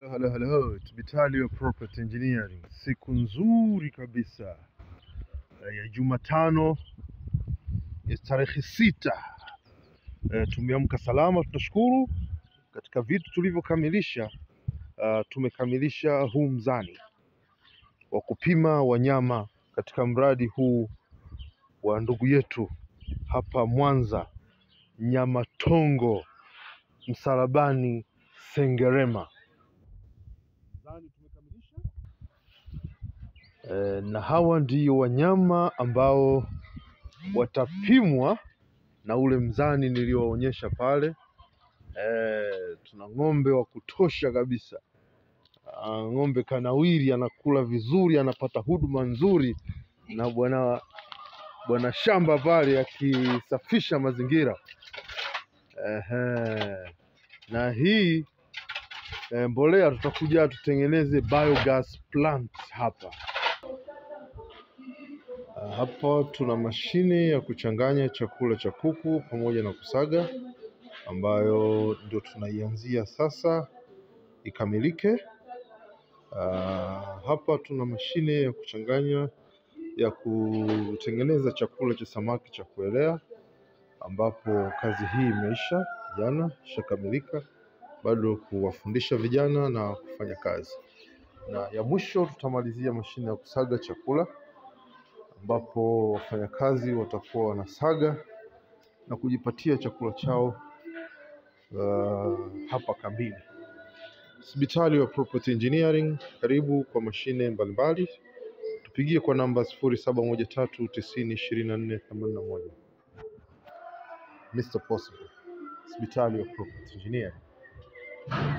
Hello, hello. Hospitali Property Engineering. Siku nzuri kabisa eh, ya Jumatano ya tarehe sita. Eh, tumeamka salama, tunashukuru. Katika vitu tulivyokamilisha, ah, tumekamilisha huu mzani wa kupima wanyama katika mradi huu wa ndugu yetu hapa Mwanza, Nyamatongo, Msalabani, Sengerema. Mzani tumekamilisha. Eh, na hawa ndio wanyama ambao watapimwa na ule mzani niliowaonyesha pale. Eh, tuna ng'ombe wa kutosha kabisa. Ah, ng'ombe kanawiri, anakula vizuri, anapata huduma nzuri na bwana bwana shamba pale akisafisha mazingira. Ehe. Na hii eh, mbolea tutakuja tutengeneze biogas plant hapa. Ah, Hapa tuna mashine ya kuchanganya chakula cha kuku pamoja na kusaga ambayo ndio tunaianzia sasa ikamilike. Ah, hapa tuna mashine ya kuchanganya ya kutengeneza chakula cha samaki cha kuelea ambapo kazi hii imeisha jana, ishakamilika, bado kuwafundisha vijana na kufanya kazi, na ya mwisho tutamalizia mashine ya kusaga chakula ambapo wafanyakazi watakuwa wanasaga na kujipatia chakula chao uh, hapa kambini. Hospitali wa Property Engineering, karibu kwa mashine mbalimbali, tupigie kwa namba 0713902481. Mr. Possible, Hospitali wa Property Engineering.